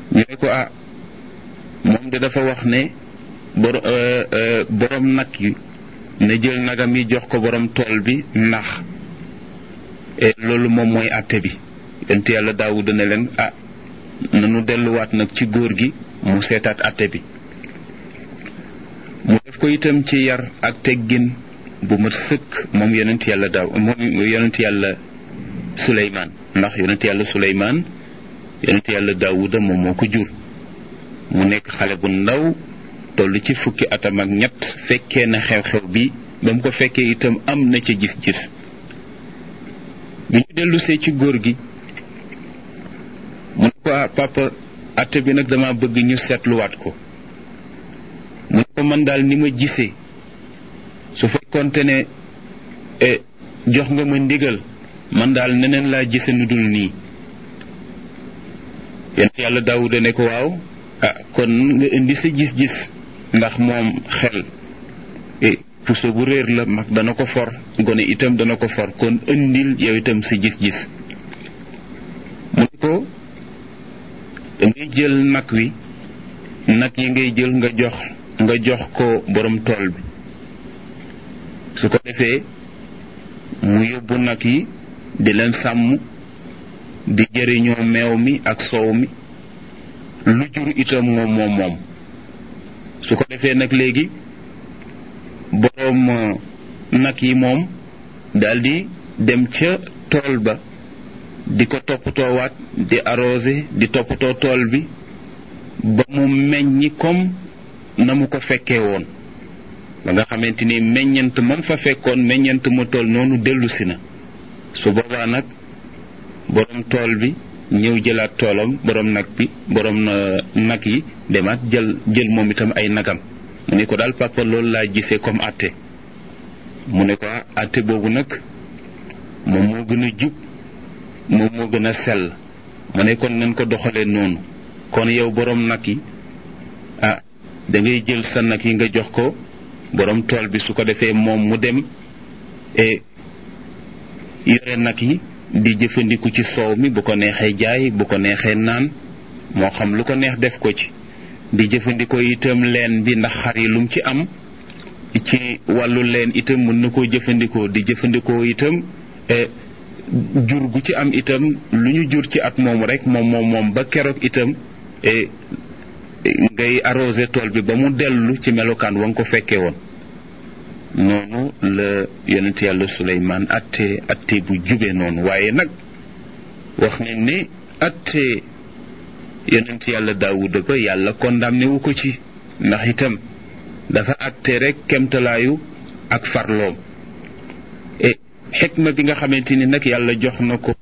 ñu ne ko ah moom de dafa wax ne bor borom nag yi na jël nagam yi jox ko borom tool bi ndax loolu moom mooy àtte bi yonent yàlla daawuda ne leen ah nanu delluwaat nag ci góor gi mu seetaat àtte bi mu def ko itam ci yar ak teggin bu mat sëkk moom yonent yàlla daaw moom yonent yàlla suleymaan ndax yonent yàlla suleymaan yonent yàlla daawuda moom moo ko jur mu nekk xale bu ndaw toll ci fukki atam ak ñett fekkee na xew-xew bi ba mu ko fekkee itam am na ca gis-gis bi ñu dellusee ci góor gi mu ne ko papa atte bi nag dama bëgg ñu seetluwaat ko mu ne ko man daal ni ma gisee su fekkonte ne jox nga ma ndigal man daal neneen laa gise nu dul nii yent yàlla daawuda ne ko waaw ah kon nga indi sa gis-gis ndax moom xel puso bu réer la mag dana ko for gone itam dana ko for kon indil yow itam sa gis-gis mu ne ko dangay jël nag wi nag yi ngay jël nga jox nga jox ko borom tool bi su ko defee mu yóbbu nag yi di leen sàmm di jëriñoo meew mi ak soow mi lu jur itam moom moom moom su ko defee nag léegi boroom nag yi moom daldi dem ca tool ba di ko toppatoowaat di arrosé di toppatoo tool bi ba mu meññi comme na mu ko fekkee woon ba nga xamante ni meññant man fa fekkoon meññant ma tool noonu dellusi na su boobaa nag boroom tool bi ñëw jëlaat toolam boroom nag bi boroom nag yi demaat jël jël moom itam ay nagam mu ne ko daal papa loolu laa gisee comme àtte mu ne ko àtte boobu nag moom moo gën a jub moom moo gën a sell mu ne kon nañ ko doxalee noonu kon yow boroom nag yi ah da ngay jël sa nag yi nga jox ko boroom tool bi su ko defee moom mu dem e yore nag yi di jëfandiku ci soow mi bu ko neexee jaay bu ko neexee naan moo xam lu ko neex def ko ci di jëfandikoo itam leen bi ndax xar yi lum ci am ci wàllu leen itam mën na koo jëfandikoo di jëfandikoo itam jur gu ci am itam lu ñu jur ci at moom rek moom moom moom ba keroog itam ngay arrosé tool bi ba mu dellu ci melokaan wa nga ko fekkee woon noonu la yonent yàlla suleymaan atte atte bu jube noonu waaye nag wax nañ ne atte yonent yàlla daawuda ba yàlla condamné wu ko ci ndax itam dafa atte rek kemtalaayu ak farloom e xikma bi nga xamante ni nag yàlla jox na ko